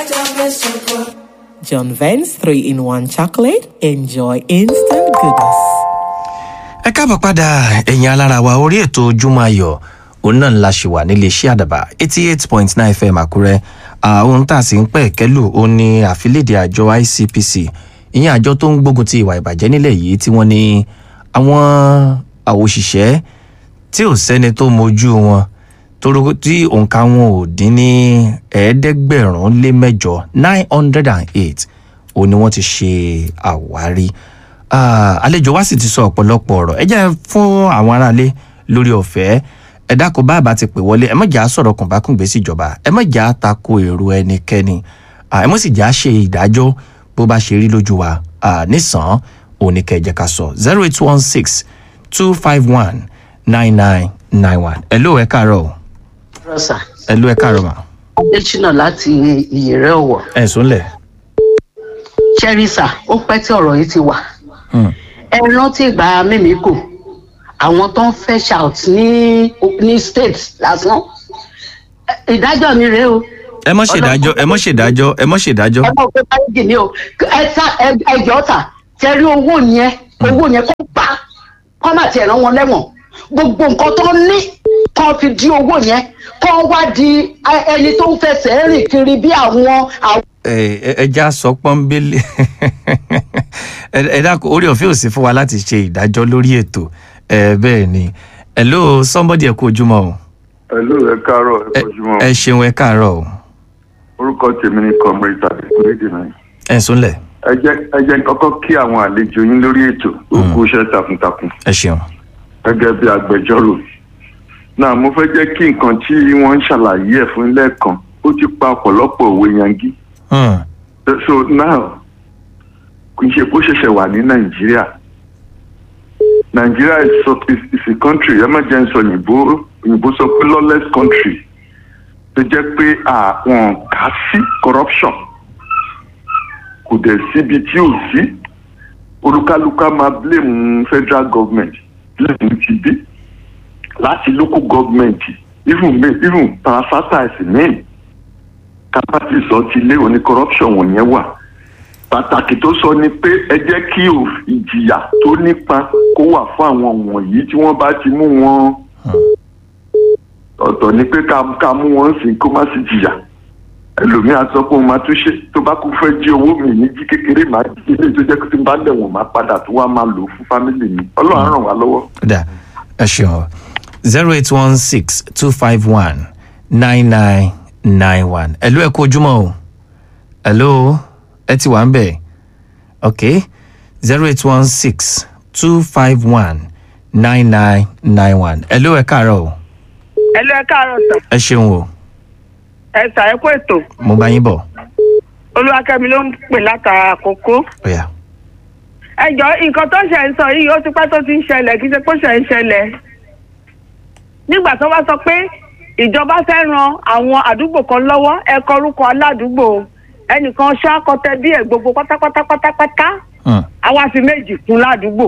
John Vance 3 in 1 chocolate. Enjoy instant goodness. ẹ káàbọ̀ padà ẹ̀yin alára wa orí ètò ojúmọ́ ayọ̀ òun náà la ṣì wà nílé iṣẹ́ àdàbà eighty eight point nine fm àkúrẹ́ ohun tá a sì ń pẹ̀ kẹ́lù ó ní àfilédè àjọ icpc ìyẹn àjọ tó ń gbógun ti ìwà ìbàjẹ́ nílẹ̀ yìí tí wọ́n ní àwọn òṣìṣẹ́ tí ò sẹ́ni tó mojú wọn toró tí òǹkà wọn ò dín ní ẹ̀ẹ́dẹ́gbẹ̀rún lé mẹ́jọ nine hundred and eight òun ni wọ́n ti ṣe àwárí Ah, àlejò wa sì ti sọ ọ̀pọ̀lọpọ̀ ọ̀rọ̀ ẹ jẹ́ fún àwọn aráalé lórí ọ̀fẹ́ ẹ dákun bàbá ti pè wọlé ẹ má jà á sọ̀rọ̀ kùnbákùngbé síjọba ẹ má jà á tako èrò ẹnikẹ́ni Ah, ẹ má sì jà á ṣe ìdájọ́ bó bá ṣe rí lójú wa Ah, nísàn òní kẹjẹ ká sọ zero eight one six two five one nine nine nine one ẹ ló ẹ káàárọ̀ o. rọ́ṣà ẹ ló ẹ káàárọ̀ mà adésínà láti ìyẹ̀rẹ̀ ọ̀wọ̀ ẹ sùnlẹ̀. ṣẹ́ríṣà ó pẹ́ tí ọ̀rọ̀ yìí ti wà Hmm. ẹ rántí ìgbà mímíkò àwọn tó ń fẹ́ shout ní ní state lásán Ẹ- ìdájọ́ mi rèé o ẹ mọ̀ ṣèdájọ́ ẹ mọ̀ ṣèdájọ́ ẹ mọ̀ ṣèdájọ́. ẹ mọ̀ pé báyìí ni o ẹ ta ẹ- ẹjọ́ ta tẹ́rí owó yẹn owó yẹn kó gbà kọ́ má tiẹ̀ rán wọn lẹ́wọ̀n gbogbo nǹkan tó ní kọ́ fi di owó yẹn kọ́ wá di ẹ- ẹni tó ń fẹsẹ̀ rìn kiri bí àwọn àwọn. ẹ ẹ- ẹja sọ pọ́nbélé ẹ ẹ dákun orí ọ̀fẹ́ ò sí fún wa láti ṣe ìdájọ́ lórí ètò ẹ bẹ́ẹ̀ ni hello somebody ẹ kú ojúmọ́ o Hello, ẹ káàárọ̀ ẹ ẹ kọjúmọ́. ẹ ṣeun ẹ káàárọ̀ o Orúkọ tèmi ni Comrade tàbí Kúrédìnà. ẹ súnlẹ̀ Ẹ jẹ́ ẹ jẹ́ kọ́kọ́ kí àwọn àlejò yín lórí ètò ó kú iṣẹ́ takuntakun ẹ ṣeun gẹ́gẹ́ bí agbẹjọ́rò. Náà mo fẹ́ jẹ́ kí nǹkan tí wọ́n ń ṣàlàyé ẹ̀ fún lẹ́ẹ̀kan ó ti pa ọ̀pọ̀lọpọ̀ òwe yangi. Hmm, So now kì í ṣe kó ṣẹ̀ṣẹ̀ wà ní Nàìjíríà. Nàìjíríà is, so- is, is a country ẹ má jẹ́ ń sọ òyìnbó òyìnbó sọ pé lawless country tó jẹ́ pé àwọn kà sí corruption kò dẹ̀ síbi tí ò sí olúkálùkù á máa blame federal government blame ti bí láti local government even me even parastatals main kápátì sọ ti lé òní corruption wọ̀nyẹn wà pàtàkì tó sọ ni pé ẹ jẹ́ kí òf- ìjìyà tó nípa kó wà fún àwọn wọ̀nyí tí wọ́n bá ti mú wọn ọ̀tọ̀ ni pé ká ká mú wọn sí kó má sì jìyà ẹlòmíà sọ pé òun máa tún ṣe tó bá kú fẹ́ jí owó mi ní jí kékeré máa jí ilé tó jẹ́ pé tí n bá lẹ̀wọ̀n máa padà tó wá máa lò ó fún fámìlì mi ọlọ́run á ràn wá lọ́wọ́. ó dà ẹ ṣeun zero eight one six two five one nine nine nine one ẹ ló ẹ kú ojúmọ́ o hello ẹ ti wà ń bẹ̀ ok zero eight one six two five one nine nine nine one ẹ ló ẹ káàárọ̀ o ẹ lọ ẹ káàárọ̀ sà ẹ ṣeun o ẹ sà ẹ kó ètò mo bá yín bọ̀ olúwakẹ́mi ló ń pè látara àkókò ó yá ẹ jọ nǹkan tó ṣe ń sọ yìí ó ti pẹ́ tó ti ń ṣẹlẹ̀ kì í ṣe pé ó ṣe ń ṣẹlẹ̀ nígbà tó bá sọ pé ìjọba fẹ́ ran àwọn àdúgbò kan lọ́wọ́ ẹ kọ orúkọ aládùúgbò ẹnìkan ṣáàkọtẹ bí ẹ gbogbo pátápátá pátápátá Hmm, àwa fi méjì kún ládùúgbò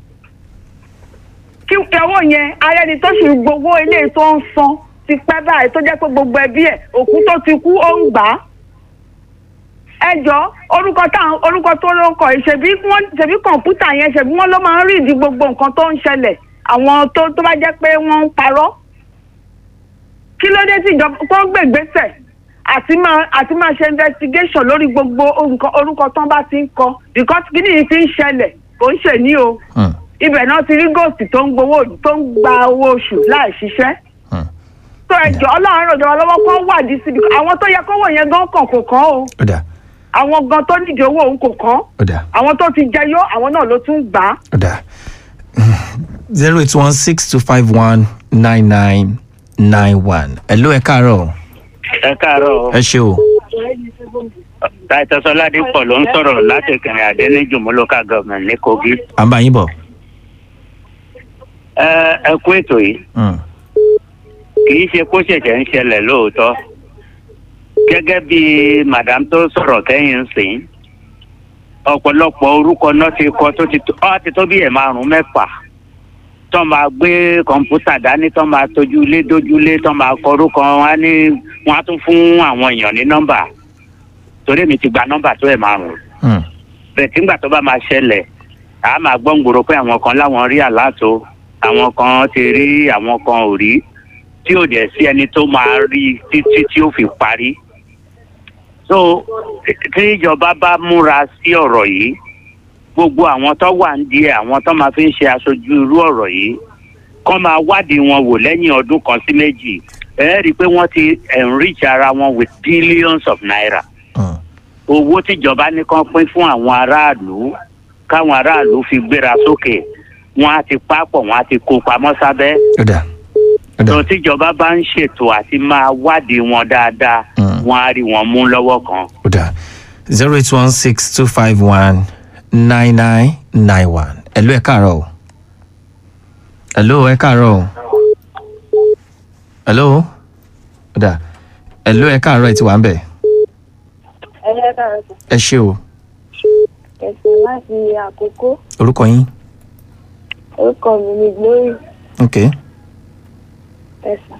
kí owó yẹn ara ẹni tó ṣì ń gbowó ilé tó ń san ti pẹ́ báyìí tó jẹ́ pé gbogbo ẹbí ẹ̀ òkú tó ti kú ó ń gbà á ẹ jọ orúkọ táwọn orúkọ tó ló ń kọ yìí ṣebí wọn ṣebí kọ̀ǹpútà yẹn ṣebí wọn ló máa ń rí ìdí gbogbo nǹkan tó ń ṣẹlẹ̀ àwọn tó tó bá jẹ́ pé wọ́n ń parọ́ kí ló dé tí ìjọba tó ń gbègbèsè àti máa àti máa ṣe investigation lórí gbogbo nǹkan orúkọ tán bá ti ń kọ because kí nìyí ti ń ṣẹlẹ̀ kò ń ṣe ní o hmm, ibẹ̀ náà ti rí gòsì tó ń gbowó tó ń gba owó oṣù láì ṣiṣẹ́ hmm. tó ẹjọ́ ọlọ́run ràn jọba lọ́wọ́ kó wádìí síbi àwọn tó yẹ kówó yẹn gan kàn kò kàn o ó dà àwọn gan tó nídìí owó òun kò kàn ó dà àwọn tó ti jẹyó àwọn náà ló tún gbà á. ó dà zero eight one six two five one nine nine nine one ẹ ló ẹ káàárọ̀ o ẹ káàárọ̀ ẹ ṣe o titus ọládípọ̀ ló ń sọ̀rọ̀ láti kìnìún àdé ní jùmọ̀ local government ní kogi. à ń bá yín bọ̀. ẹ ẹ kú ètò yìí Hmm, kì í ṣe kó ṣẹ̀ṣẹ̀ ń ṣẹlẹ̀ lóòótọ́ gẹ́gẹ́ bí madam tó sọ̀rọ̀ kẹ́yìn sìn ọ̀pọ̀lọpọ̀ orúkọ náà ti kọ tó ti tó ọ́ ti tó bí ẹ̀ márùn-ún mẹ́fà tó máa gbé kọ̀ǹpútà dání tó máa tójúlé dójúlé tó máa kọ orúkọ wọn á ní wọn á tún fún àwọn èèyàn ní nọ́mbà torí mi ti gba nọ́mbà tó ẹ̀ márùn-ún Hmm. bẹ́ẹ̀ tí ngbà tó bá máa ṣẹlẹ̀ a máa gbọ́ ngboro pé àwọn kan láwọn rí àlàtò àwọn kan ti rí àwọn kan ò rí tí ò dẹ̀ sí ẹni tó máa rí títí tí ó fi parí. so tí ìjọba bá múra sí ọ̀rọ̀ yìí gbogbo àwọn tó wà ń di ẹ̀ àwọn tó máa fi ń ṣe aṣojú irú ọ̀rọ̀ yìí kọ́ máa wádìí wọn wò lẹ́yìn ọdún kan sí méjì ẹ rí i pé wọ́n ti enrich ara wọn with billions of naira Hmm. owó tíjọba ní kán pín fún àwọn aráàlú káwọn aráàlú fi gbéra sókè wọn á ti pápọ̀ wọn á ti kó pamọ́ sábẹ́ ó dà ó dà tó tíjọba bá ń ṣètò àti máa wádìí wọn dáadáa Mm. wọn á rí wọn mú lọ́wọ́ kan. ó dà zero eight one six two five one nine nine nine one ẹ̀lú ẹ̀ káàárọ̀ o ẹ̀lú ẹ̀ káàárọ̀ o ẹ̀lú ó dà ẹ̀lú ẹ̀ káàárọ̀ ẹ̀ ti wà ń bẹ̀ ẹlẹ́kàrọ̀ ẹ ṣé o ẹ̀sìn láti àkókò orúkọ yín orúkọ mi ni glory ok ẹ̀sà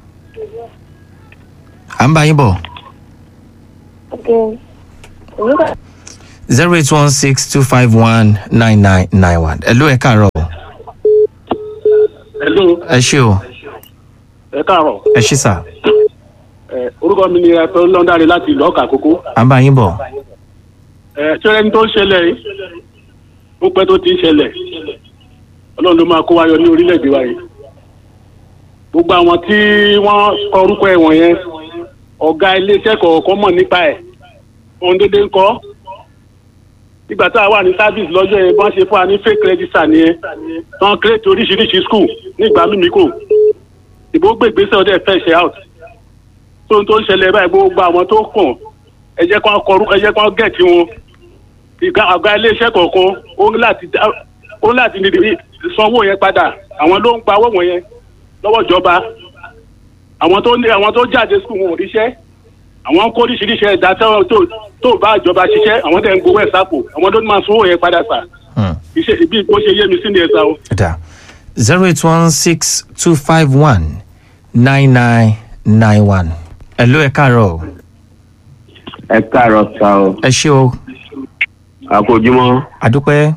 à ń bá yín bọ̀ ok onígbà zero eight one six two five one nine nine nine one ẹ̀lú ẹ̀ káàárọ̀ o Hello, ẹ ṣé o ẹ káàárọ̀. ẹ ṣé sà Ẹ, orúkọ mi ni ẹ̀fọ́ lọ́ndàrí láti ìlú ọ̀kà àkókò. à ń bá yín bọ̀ Ẹ ṣé ẹni tó ń ṣẹlẹ̀ yìí? Ó pẹ́ tó ti ń ṣẹlẹ̀. Ọlọ́run ló máa kó wa yọ ní orílẹ̀-èdè wa yìí. Gbogbo àwọn tí wọ́n kọ orúkọ ẹ̀wọ̀n yẹn, ọ̀gá iléeṣẹ́ kọ̀ọ̀kan mọ̀ nípa ẹ̀. Ohun dédé ń kọ́. Nígbà tá a wà ní service lọ́jọ́ yẹn, wọ́n ṣe fún wa ní fake register nìyẹn. Wọ́n create oríṣiríṣi school nígbà mímíkò. Ìbò gbé ìgbésẹ̀ ọdẹ fẹ́ ṣe out tó ń tó ń ṣẹlẹ̀ báyìí gbogbo àwọn tó kàn ẹ jẹ́ kó kọrú ẹ jẹ́ kó gẹ̀ẹ́tì wọn ìgbà àgbà iléeṣẹ́ kọ̀ọ̀kan ó ní láti dá- ó ní láti nìdí sanwó yẹn padà àwọn ló ń gba owó wọn yẹn lọ́wọ́ ìjọba àwọn tó ní àwọn tó jáde skul wọn ò ríṣẹ́ àwọn kó oríṣiríṣi ẹ̀dá tó tó tó bá ìjọba ṣiṣẹ́ àwọn tẹ̀ ń gbowó ẹ̀ sápò àwọn ló máa sanwó yẹn padà sà Hmm. iṣẹ́ ibi bó ṣe yé mi sí ni ẹ̀ sà o. ó dà zero eight one six two five one nine nine nine one ẹ̀lú ẹ̀ káàárọ̀ o ẹ káàárọ̀ sá o ẹ ṣé o àkójúmọ́ àdúpẹ́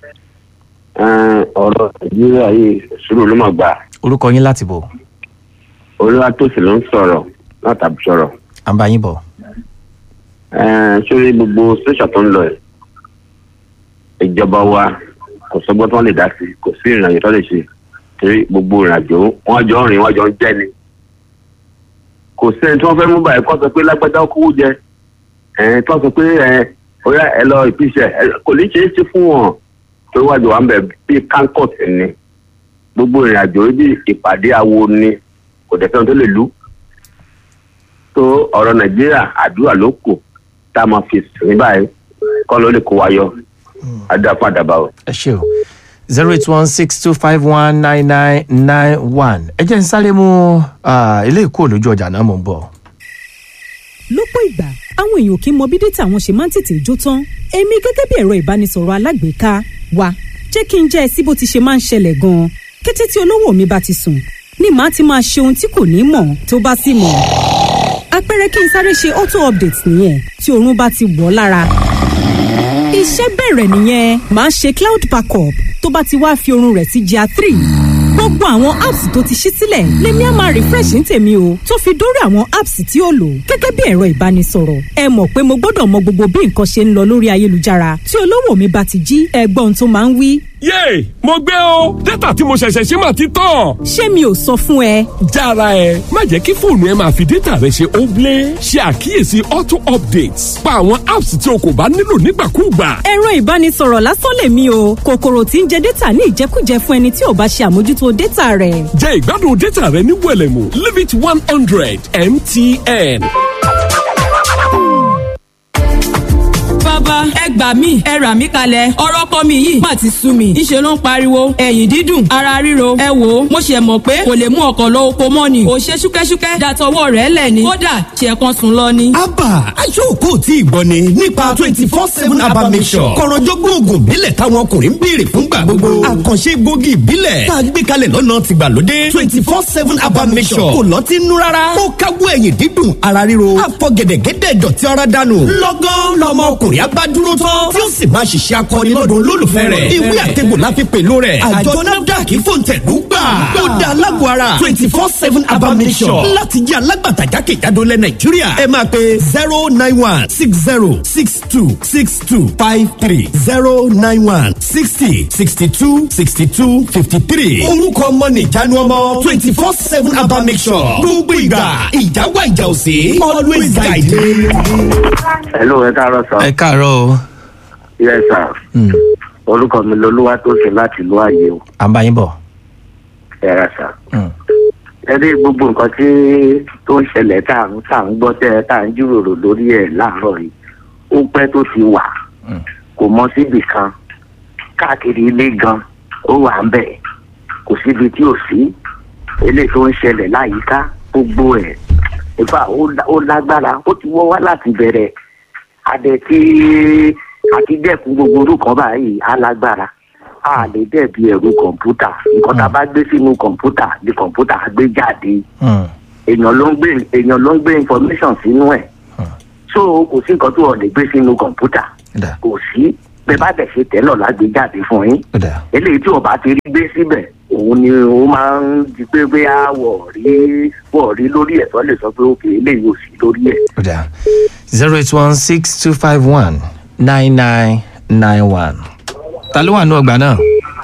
ọ̀rọ̀ nàìjíríà yìí sùúrù ló mà gbà orúkọ yín láti bọ̀ olúwatósì ló ń sọ̀rọ̀ látàbí sọ̀rọ̀ à ń bá yín bọ̀ Eh, sórí gbogbo station tó ń lọ ẹ̀ ìjọba wa kò sọ́gbọ́n tó lè dá sí kò sí ìrìnàjò tó lè ṣe torí gbogbo ìrìnàjò wọ́n jọ ń rìn wọ́n jọ ń jẹ́ ni kò sẹ́ni tí wọ́n fẹ́ mú báyìí kó sọ pé lágbájá ó kówó jẹ ẹ̀ tí wọ́n sọ pé ẹ̀ ọ̀yá ẹ lọ ìpìṣẹ̀ kò ní ṣeé ṣe fún wọn tó wájú wa ń bẹ̀ bíi kankot ni gbogbo ìrìnàjò bí ìpàdé awo ni kò dẹ̀ fẹ́ràn tó lè lú tó ọ̀rọ̀ nàìjíríà àdúrà ló kù tá a máa fi sìn báyìí kọ́ ló lè kó wa yọ adá fún àdàbà o. ẹ ṣé o zero eight one six two five one nine nine nine one ẹ jẹ́ n sáré mú ah, ilé ìkó lójú ọjà náà mò ń bọ̀. lọ́pọ̀ ìgbà àwọn èèyàn kì í mọ bí dátà wọn ṣe máa ń tètè jó tán èmi gẹ́gẹ́ bí ẹ̀rọ ìbánisọ̀rọ̀ alágbèéká wa jẹ́ kí n jẹ́ ẹ sí bó ti ṣe máa ń ṣẹlẹ̀ gan-an kété tí olówó mi bá ti sùn ni màá ti máa ṣe ohun tí kò ní mọ̀ tó bá sì mọ̀ àpẹẹrẹ kí n sáré ṣe auto update nìyẹn tí oorun bá ti wọ̀ ọ́ lára iṣẹ́ bẹ̀rẹ̀ nìyẹn màá ṣe cloud backup tó bá ti wá fi oorun rẹ̀ sí gr three gbogbo àwọn apps tó ti ṣí sílẹ̀ lèmi á máa refresh ní tèmi o tó fi dórí àwọn apps tí ó lò gẹ́gẹ́ bí ẹ̀rọ ìbánisọ̀rọ̀ ẹ mọ̀ pé mo gbọ́dọ̀ mọ gbogbo bí nǹkan ṣe ń lọ lórí ayélujára tí olówó mi bá ti jí ẹgbọ́n tó máa ń wí. yéè mo gbé o dátà tí mo ṣẹ̀ṣẹ̀ ṣe mà ti tán. ṣé mi ò sọ fún ẹ. jára ẹ má jẹ́ kí fóònù ẹ máa fi dátà rẹ ṣe óblé ṣe àkíyèsí auto updates pa àwọn apps tí o kò bá nílò nígbàkúùgbà. ẹ̀rọ ìbánisọ̀rọ̀ lásán lèmi o kòkòrò tí ń jẹ dátà ní ìjẹkújẹ fún ẹni tí ò bá ṣe àmójútó dátà rẹ̀. jẹ ìgbádùn dátà rẹ ní wẹlẹmù limit one hundred mtn. bàbá bàbá ẹ gbà mí ẹ rà mí kalẹ̀ ọ̀rọ̀ ọkọ mi yìí má ti sú mi ìṣe ló ń pariwo ẹ̀yìn dídùn ara ríro ẹ wò ó mo ṣe mọ̀ pé kò lè mú ọkọ̀ lọ oko mọ́ ni ò ṣe ṣúkẹ́ṣúkẹ́ dàtọwọ́ rẹ̀ lẹ̀ ni kódà ṣe kan sùn lọ ni. abba aṣọ́kò tí ìgbọ́ ni nípa twenty four seven abba mission kọ̀rọ̀jọ́gbọ́n oògùn ìbílẹ̀ táwọn ọkùnrin ń béèrè fúngbà gbogbo àkànṣe egbògi ìbílẹ̀ tá a gbé kalẹ̀ lọ́nà tìgbàlódé twenty four seven abba mission kò lọ́tí nú rárá ó káwọ́ ẹ̀yìn dídùn ara ríro àfọ̀gẹ̀dẹ̀gẹ̀dẹ̀ dọ̀tí ara dànù lọ́gán lọmọ ọkùnrin abádúró tán tí ó sì máa ṣiṣẹ́ akọni lọ́dún olólùfẹ́ rẹ̀ ìwé àtẹ̀gbò láfi pẹ̀lú rẹ̀ àjọ nafdac fòǹtẹ̀lú gbà ó dá alágọ̀ ara twenty four seven abamisọ̀ láti jẹ́ alágbàtà jákèjádò lẹ̀ nàìjíríà ẹ máa pe zero nine one six zero six two six two five three zero nine one sixty sixty two sixty two fifty three orúkọ ọmọ nìjánu ọmọ twenty four seven abamisọ̀ gbogbo ìgbà ìjáwá ìjà òsè always guide me. hello ẹ káàárọ̀ sọ. ẹ káàárọ̀ o. yes sir. orúkọ mi lolúwa tó ṣe láti ìlú ààyè o. à ń bá yín bọ̀. ẹ rà sà. ẹ rí gbogbo nǹkan tí tó ń ṣẹlẹ̀ tá à ń tá à ń gbọ́ tẹ́ ẹ tá à ń jíròrò lórí ẹ̀ láàárọ̀ yìí ó pẹ́ tó ti wà kò mọ síbì kan káàkiri ilé gan ó wà ń bẹ̀ kò síbi tí ò sí eléyìí tó ń ṣẹlẹ̀ láyìíká gbogbo ẹ̀ ìfà ó lágbára ó ti wọ́ wá láti bẹ̀rẹ̀ adẹ tí àti dẹ́kun gbogbo orúkọ báyìí á lágbára a lè dẹ̀bi ẹ̀rù kọ̀ǹpútà nǹkan tá a bá gbé sínú kọ̀ǹpútà ni kọ̀ǹpútà á gbé jáde èèyàn ló ń gbé èèyàn ló ń gbé information sínú ẹ̀ so kò sí nǹkan tó ọ̀ lè gbé sínú kọ̀ǹpútà kò sí bẹ́ẹ̀ bá dẹ̀ ṣe tẹ́lọ̀ lágbé jáde fún yín eléyìí tí ọba ti rí gbé síbẹ̀ òun ni ó máa ń di pé bóyá wọ̀ rí wọ̀ rí lórí ẹ̀ tó lè sọ pé òkè eléyìí ò sí lórí ẹ̀. zero eight one six two five one nine nine nine one. ta ló wà ní ọgbà náà.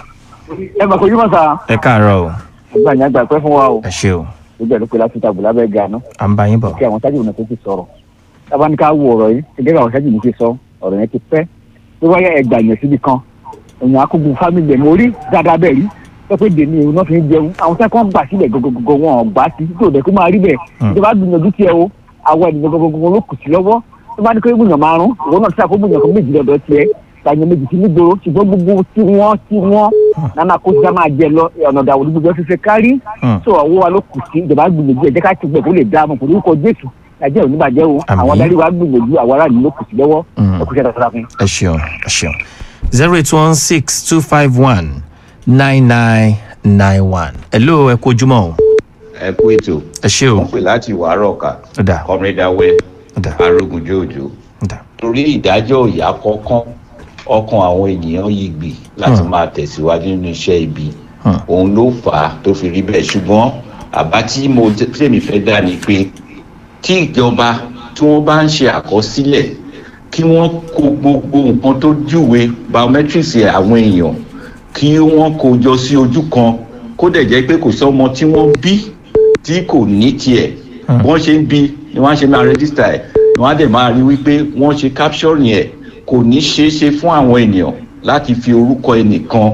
ẹ mà kojú mọ́ sá. ẹ káàárọ̀ o. àgbà yẹn àgbà pẹ́ fún wa o. ẹ ṣe o. gbogbo ẹ̀ ló pe láti tàbí lábẹ́ ga ná. à ń bá yín bọ̀. kí àwọn sájú ìrìnà tó ti sọ̀rọ̀. tábà ní ká wo ọ̀rọ̀ yìí gẹ́gẹ́ bí àwọn sájú ìrìnà ti sọ ọ̀rọ̀ yẹn ti pẹ́. tó wáyé ẹgbà yẹn síbi kan èèyàn akógun fámìlì ẹ̀ mo rí dáadáa bẹ́ẹ̀ rí sọ pé dèní ìrù náà fi ń jẹun àwọn sẹ́kọ̀ ń gbà sílẹ̀ gọ́gọ́gọ́ wọn ò gbà sí tó dẹ̀ kó máa rí bẹ́ẹ̀ ìjọba gbìyànjú tiẹ̀ o àwọn ènìyàn gọ́gọ́gọ́ ló kù sí lọ́wọ́ tó bá ní kó gbìyànjú márùn ìwọ náà sáà kó gbìyànjú kan méjì lọ́dọ̀ tiẹ̀ tàyàn méjì sí nígboro ṣùgbọ́n gbogbo tí wọ́n tí wọ́n nana kó sá máa jẹ lọ ọ̀nà ìdàwọ̀ gbogbo ẹ̀ fífẹ́ kárí tó ọwọ́ wa ló kù sí ìjọba gbìyànjú ẹ̀ jẹ́ ká ti gbẹ̀ kó lè dáa mọ̀ kò ní kó jésù nàìjíríà ò ní bàjẹ́ o àwọn adarí wa gbìyànjú àwọn aráàlú ló kù sí lọ́wọ́ ẹ kú sẹ́dá fún. ẹ ṣeun ẹ ṣeun zero eight one six two five one nine nine nine one. hello ẹ kú ojúmọ́ o. ẹ kú ètò. ẹ ṣe o. wọ́n pè láti wàárọ̀ ká. ọ̀dà. kọ́mídàwẹ́. ọ̀dà. arógunjó òjò. ọ̀dà. torí ìdájọ́ ìyá kọ́kán ọkàn àwọn ènìyàn yìí gbì láti máa tẹ̀síwájú nínú iṣẹ́ ibi. òun ló fà á tó fi rí bẹ́ẹ̀ ṣùgbọ́n àbá tí mo tèmi fẹ́ dá ni pé tí ìjọba tí wọ́n bá ń ṣe àkọsílẹ̀ kí wọ́n kó gbogbo nǹkan tó júwe biometrics àwọn èèyàn kí wọ́n kó jọ sí ojú kan kó dẹ̀ jẹ́ pé kò sọ́mọ tí wọ́n bí tí kò ní tiẹ̀ wọ́n ṣe ń bí ni wọ́n ṣe máa rẹ́gísítà ẹ̀ ni wọ́n á dẹ̀ máa rí wípé wọ́n ṣe capturing ẹ̀ kò ní ṣeé ṣe fún àwọn ènìyàn láti fi orúkọ ẹnìkan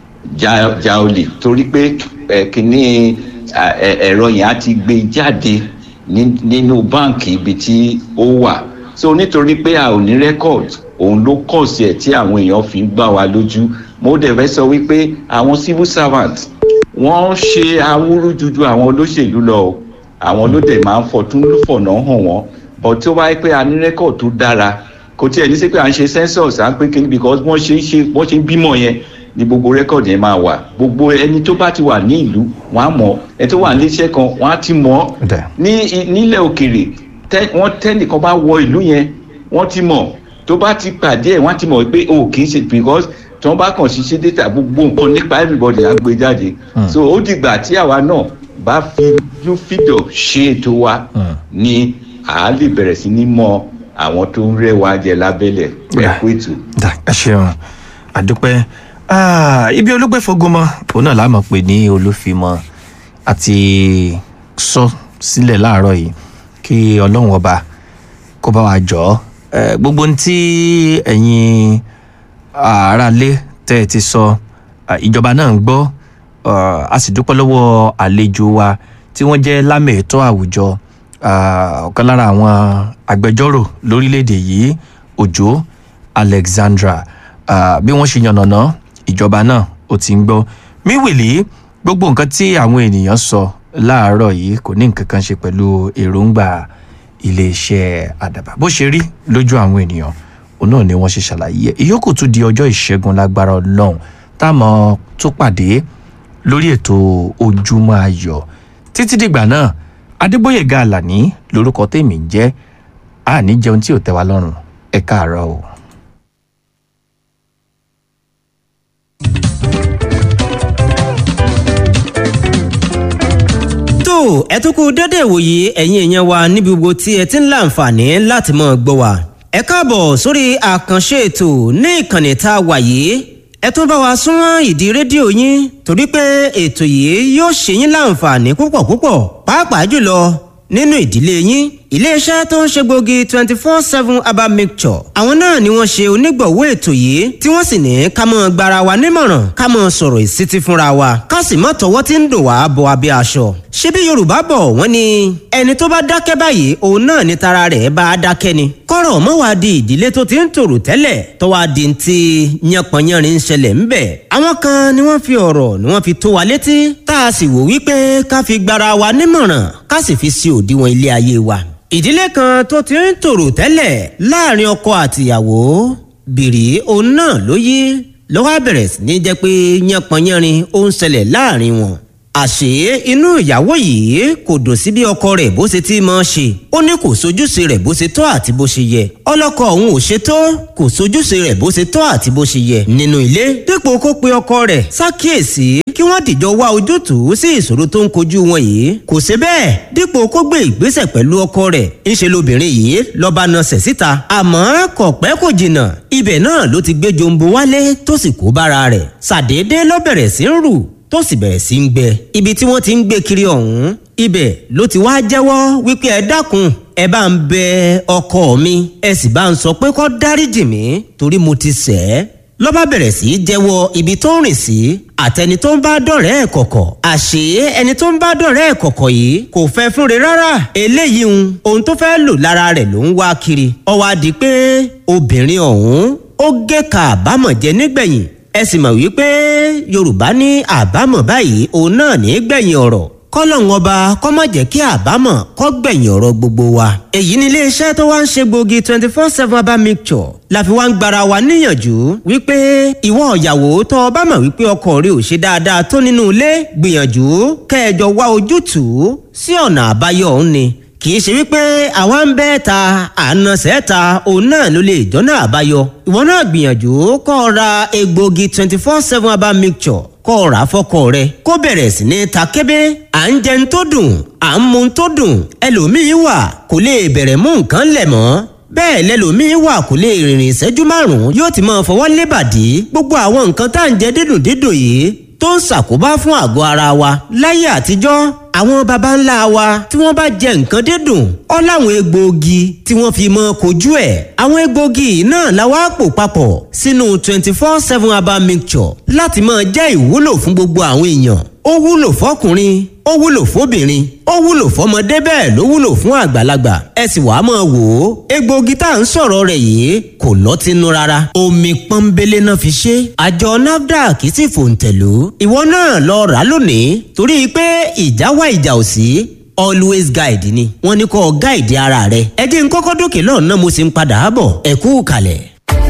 ja ja olè torí pé kìíní ẹ̀rọ yẹn á ti gbé jáde nínú báǹkì ibi tí ó wà so nítorí pé a ò ní record òun ló kọ̀ sí ẹ̀ tí àwọn èèyàn fi ń gbà wá lójú mo dẹ̀ fẹ́ sọ wípé àwọn civil servant wọ́n ṣe awúrújuju àwọn olóṣèlú lọ o àwọn ló dẹ̀ máa ń fọtún fọ̀nà hàn wọ́n but tó wáyé pé a ní record tó dára kò tiẹ̀ ní sí pé à ń ṣe census à ń pé kíni because wọ́n ṣe ń ṣe wọ́n ṣe ń bímọ yẹn ni gbogbo record yẹn máa wà gbogbo ẹni tó bá ti wà ní ìlú wọ́n á mọ̀ ẹni tó wà ní iṣẹ́ kan wọ́n á ti mọ̀ ní nílẹ̀ òkèrè wọ́n tẹ́nìkan bá wọ ìlú yẹn wọ́n ti mọ̀ tó bá ti pàdé ẹ̀ wọ́n ti mọ̀ pé o kì í ṣe because tí wọ́n bá kàn ṣiṣẹ́ data gbogbo nǹkan nípa everybody á gbé jáde so ó dìgbà tí àwa náà bá fi yóò fìdọ̀ ṣe ètò wa ni à á lè bẹ̀rẹ̀ sí ní mọ àwọn tó ń rẹ́ wa jẹ lábẹ́lẹ̀ ẹ̀kú ètò. ẹ ṣeun àdúpẹ́ ibi olóògbé fogomọ òun náà láàmú pé ní olúfimọ àti sọ sílẹ̀ láàárọ̀ yìí kí ọlọ́run ọba kó bá wa jọ ọ́ gbogbo ohun tí ẹ̀yin aráalé tẹ́ ẹ ti sọ ìjọba náà ń gbọ́ a sì dúpẹ́ lọ́wọ́ àlejò wa tí wọ́n jẹ́ lámẹ̀ẹ́tọ́ àwùjọ ọ̀kan lára àwọn agbẹjọ́rò lórílẹ̀‐èdè yìí òjò alexandra Ah, bí wọ́n ṣe yànnàná ìjọba náà ó ti ń gbọ́ míwìlì gbogbo nǹkan tí àwọn ènìyàn sọ láàárọ̀ yìí kò ní nǹkan kan ṣe pẹ̀lú èròǹgbà iléeṣẹ́ àdàbà bó ṣe rí lójú àwọn ènìyàn òun náà ni wọ́n ṣe ṣàlàyé ẹ̀ ìyókù tún di ọjọ́ ìṣẹ́gun lágbára ọlọ́run táwọn tó pàdé lórí ètò ojúmọ́ ayọ̀ títí dìgbà náà adébóyèga àlàní lórúkọ tèmi ń jẹ́ àní jẹun tí ò tẹ́ wa lọ́rùn ẹ káàárọ̀ o. tó ẹ tún kú dédé ìwòye ẹ̀yin èèyàn wa níbi gbogbo tí ẹ ti ń láǹfààní láti mọ̀ gbọ́ wa. ẹ káàbọ̀ sórí àkànṣe ètò ní ìkànnì tá a wà yìí ẹ tún bá wa súnmọ́ ìdí rédíò yín torí pé ètò yìí yóò ṣe yín láǹfààní púpọ̀ púpọ̀ pàápàá jùlọ nínú ìdílé yín iléeṣẹ́ tó ń ṣe gbòógì twenty four seven herbal mixture àwọn náà ni wọ́n ṣe onígbọ̀wọ́ ètò yìí tí wọ́n sì ní ká mọ́ gbara wa nímọ̀ràn ká mọ́ sọ̀rọ̀ ìsítí fúnra wa ká sì mọ́ tọwọ́ tí ń dùn wá bọ abẹ́ aṣọ. ṣebí yorùbá bọ̀ wọ́n ní ẹni tó bá dákẹ́ báyìí òun náà ni tara rẹ̀ bá a dákẹ́ ni. kọ́rọ̀ mọ́ wá di ìdílé tó ti ń tòrò tẹ́lẹ̀ tó wá di ti yánpọnyánrin ń ṣẹlẹ̀ ń bẹ̀. àwọn kan ni wọ́n fi ọ̀rọ̀ ni wọ́n fi tó wa létí tá a sì wò wípé ká fi gbara wa nímọ̀ràn ká sì fi sí òdiwọ̀n ilé ayé wa ìdílé kan tó ti ń tòrò tẹ́lẹ̀ láàrin ọkọ àtìyàwó bìrì òun náà ló yí ló wá bẹ̀rẹ̀ sí ní jẹ́ pé yánpọnyánrin ó ń ṣẹlẹ̀ láàrin wọn. àṣé inú ìyàwó yìí kò dùn sí bí ọkọ rẹ̀ bó ṣe ti máa ṣe ó ní kò sojúṣe rẹ̀ bó ṣe tọ́ àti bó ṣe yẹ ọlọ́kọ òun ò ṣe tó kò sojúṣe rẹ̀ bó ṣe tọ́ àti bó ṣe yẹ nínú ilé dípò kó pe ọkọ rẹ̀ ṣàkíyèsí kí wọ́n dìjọ wá ojútùú sí ìṣòro tó ń kojú wọn yìí kò ṣe bẹ́ẹ̀ dípò kó gbé ìgbésẹ̀ pẹ̀lú ọkọ rẹ̀ ńṣe lobìnrin yìí lọ́ba nasẹ̀ síta àmọ́ kò pẹ́ kò jìnnà ibẹ̀ náà ló ti gbé jombo wálé tó sì kó bára rẹ̀ ṣàdédé ló bẹ̀rẹ̀ sí ń rù tó sì bẹ̀rẹ̀ sí ń gbẹ ibi tí wọ́n ti ń gbé kiri ọ̀hún ibẹ̀ ló ti wá jẹ́wọ́ wípé ẹ dákun ẹ bá ń bẹ ọkọ mi ẹ sì bá ń sọ pé kó dáríjì mí torí mo ti ṣẹ̀ ẹ́ ló bá bẹ̀rẹ̀ sí í jẹ́wọ́ ibi tó ń rìn sí àtẹni tó ń bá dọ̀rẹ́ ẹ̀ kọ̀kọ̀ àṣé ẹni tó ń bá dọ̀rẹ́ ẹ̀ kọ̀kọ̀ yìí kò fẹ́ fúnre rárá eléyìí ń ohun tó fẹ́ lò lára rẹ̀ ló ń wá kiri ó wá di pé obìnrin ọ̀hún ó gé ka àbámọ̀ jẹ nígbẹ̀yìn ẹ sì mọ̀ wípé yorùbá ní àbámọ̀ báyìí òun náà ní gbẹ̀yìn ọ̀rọ̀ kọ́lọ́hún ọba kọ́ má jẹ́ kí àbámọ̀ kọ́ gbẹ̀yìn ọ̀rọ̀ gbogbo wa. èyí ni iléeṣẹ́ tó wá ń ṣe gbòógì twenty four seven herbal mixture la fi wá ń gbara wa níyànjú wípé ìwọ ìyàwó tó o bá mọ̀ wípé ọkọ rẹ ò ṣe dáadáa tó nínú ilé gbìyànjú kẹjọ wá ojútùú sí ọ̀nà àbáyọ òun ni kì í ṣe wípé àwa ń bẹ́ ta àna sẹ́ta òun náà ló lè jọ́nà àbáyọ ìwọ náà gbìyànjú kọ́ ọ ra egbòogi twenty four seven herbal mixture kọ́ ọ rà fọ́kọ rẹ kó bẹ̀rẹ̀ sí ní ta kébé à ń jẹun tó dùn à ń mu tó dùn ẹlòmíín wà kò lè bẹ̀rẹ̀ mú nǹkan lẹ̀ mọ́ bẹ́ẹ̀ lẹ́lòmíín wà kò lè rìnrìn ìṣẹ́jú márùn-ún yóò ti máa fọwọ́ lébàdí gbogbo àwọn nǹkan tá à ń jẹ dídùn dídùn yìí tó ń ṣàkóbá fún àgọ́ ara wa láyé àtijọ́ àwọn baba ńlá wa tí wọ́n bá jẹ nǹkan dídùn ọ́ láwọn egbòogi tí wọ́n fi mọ́ kojú ẹ̀ àwọn egbòogi náà la wá pò papọ̀ sínú twenty four seven herbal mixture láti máa jẹ́ ìwúlò fún gbogbo àwọn èèyàn ó wúlò fọkùnrin ó wúlò fóbìnrin ó wúlò fọmọdé bẹ́ẹ̀ ló wúlò fún àgbàlagbà ẹ sì wàá máa wò ó egbòogi tá à ń sọ̀rọ̀ rẹ̀ yìí kò lọ́tínú rárá omi pọ́nbélé náà fi ṣe àjọ nafdac sì fòǹtẹ̀lú ìwọ náà lọ rà lónìí torí pé ìjà wá ìjà ò sí always guide ni wọ́n ní kó guide ara rẹ ẹ jẹ́ n kọ́kọ́ dókè lọ́nà mo sì ń padà bọ̀ ẹ kú kalẹ̀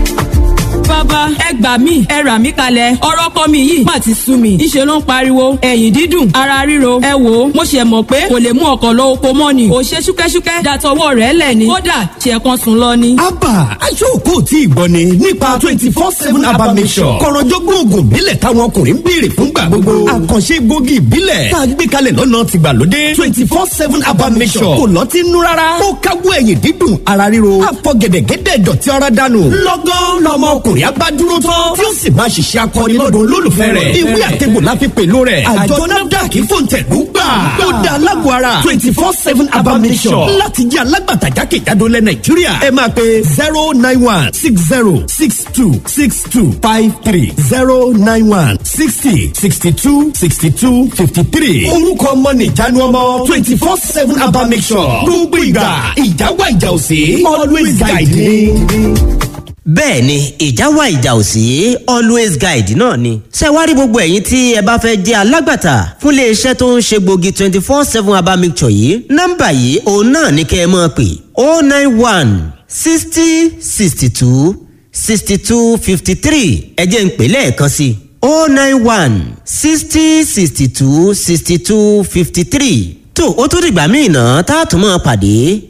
bàbá ẹ gbà mí ẹ rà mí kalẹ̀ ọ̀rọ̀ kọ́ mi yìí má ti sú mi ìṣe ló ń pariwo ẹ̀yìn dídùn ara ríro ẹ wò ó mo ṣe mọ̀ pé kò lè mú ọkọ̀ lọ oko mọ́ ni ò ṣe ṣúkẹ́ṣúkẹ́ dàtọwọ́ rẹ̀ lẹ̀ ni kódà ṣe kan sùn lọ ni. abba aṣọ́kò tí ìgbọ́ ni nípa twenty four seven abba mission kọ̀rọ̀jọ́gbọ́n oògùn ìbílẹ̀ táwọn ọkùnrin ń béèrè fúngbà gbogbo àkànṣe egbògi ìbílẹ̀ tá a gbé kalẹ̀ lọ́nà tìgbàlódé twenty four seven abba mission kò lọ́tí nú rárá ó káwọ́ ẹ̀yìn dídùn ara ríro àfọ̀gẹ̀dẹ̀gẹ̀dẹ̀ dọ̀tí ara dànù lọ́gán lọ́mọ ọkùnrin abá dúró tán tí ó sì máa ṣiṣẹ́ akọni lọ́dún olólùfẹ́ rẹ̀ ìwé àtẹ̀gbò la fi pèlò rẹ̀ àjọ nafdac fòǹtẹ̀lú gbà ó dá alágbó ara twenty four seven abamisọ̀ láti jẹ́ alágbàtà jákèjádò lẹ̀ nàìjíríà ẹ máa pe zero nine one six zero six two six two five three zero nine one sixty sixty two sixty two fifty three orúkọ ọmọ nìjánu ọmọ twenty four seven abamisọ̀ gbogbo ìgbà ìjà wà ìjà òsè always guide me bẹ́ẹ̀ ni ìjà wà ìjà ò sí always guide náà ni. ṣé wá rí gbogbo ẹ̀yin tí ẹ bá fẹ́ jẹ́ alágbàtà fún iléeṣẹ́ tó ń ṣe gbòógì twenty four seven herbal mixture yìí nọ́mbà yìí òun náà ní kẹ́ ẹ máa pè oh nine one sixty sixty two sixty two fifty three ẹ jẹ́ ń pè lẹ́ẹ̀kan sí i oh nine one sixty sixty two sixty two fifty three tó o tún dìgbà míì náà tá a tún máa pàdé